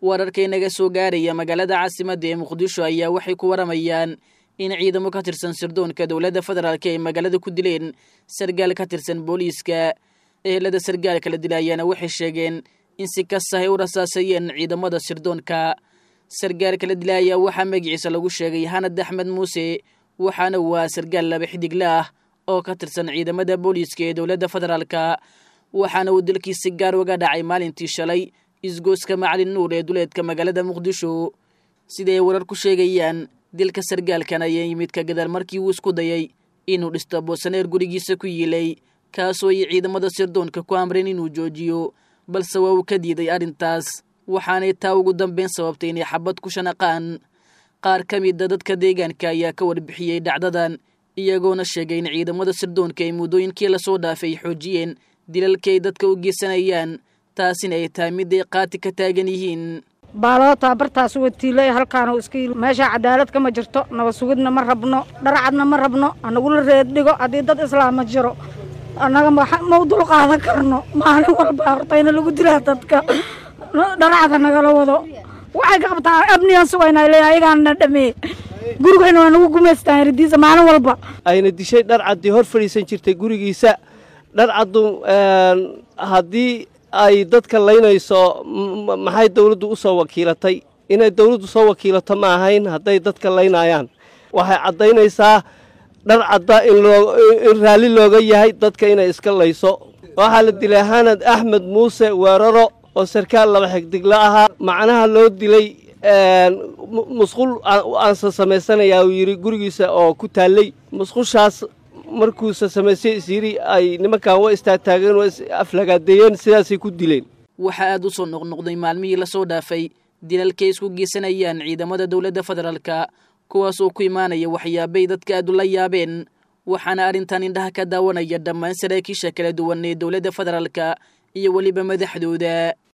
wararkay naga soo gaaraya magaalada caasimadda ee muqdisho ayaa waxay ku waramayaan in ciidamo ka tirsan sirdoonka dowladda federaalk ay magaalada ku dileen sargaal ka tirsan booliiska ehelada sargaalka la dila ayaana waxay sheegeen in si kasta ay u rasaasayeen ciidamada sirdoonka sargaalka la dila ayaa waxaa magaciisa lagu sheegay hanad axmed muuse waxaana waa sargaal laba xidigle ah oo ka tirsan ciidamada booliiska ee dowladda federaalka waxaana uu dalkiisi gaar uga dhacay maalintii shalay isgooska macalin nuur ee duleedka magaalada muqdisho siday warar ku sheegayaan dilka sargaalkan ayaa yimid ka gadaal markii uu isku dayay inuu dhisto boosaneer gurigiisa ku yiilay kaasoo ay ciidamada sirdoonka ku amreen inuu joojiyo balse waa uu ka diiday arrintaas waxaanay taa ugu dambeyn sababtay inay xabad ku shanaqaan qaar ka mida dadka deegaanka ayaa ka warbixiyey dhacdadan iyagoona sheegay in ciidamada sirdoonka ay muddooyinkii lasoo dhaafay xoojiyeen dilalkay dadka u geysanayaan taasina ay tahay mid ay qaati ka taagan yihiin baalootaa bartaas watiilay halkaanu iska meeshaa cadaalad kama jirto naba sugidna ma rabno dharcadna ma rabno anagula reed dhigo haddii dad islaama jiro annaga ma u dul qaadan karno maalin walba hortayna lagu dilaa dadka dharcada nagala wado waxay ka qabtaa abniyan sugayna le ayagaana dhameeye gurigayna waa nagu gumaystaan ridiisa maalin walba ayna dishay dharcaddii hor fadhiisan jirtay gurigiisa dharcaddu haddii ay dadka laynayso maxay dawladdu u soo wakiilatay inay dawladdu soo wakiilato ma ahayn hadday dadka laynayaan waxay caddaynaysaa dharcadda in raalli looga yahay dadka inay iska layso waxaa la dilay hanad axmed muuse weeraro oo sarkaal laba xigdigla ahaa macnaha loo dilay musqul aansa samaysanayaa uu yidhi gurigiisa oo ku taallay musqushaas markuusa samaystay isyidhi ay nimankan wa istaagtaageen waa is aflagaadeeyeen sidaasay ku dileen waxaa aad u soo noqnoqday maalmihii lasoo dhaafay dilalkay isku geysanayaan ciidamada dowladda federaalka kuwaas oo ku imaanaya waxyaabay dadka aad ula yaabeen waxaana arrintan indhaha ka daawanaya dhammaan saraakiisha kala duwan ee dowladda federaalka iyo weliba madaxdooda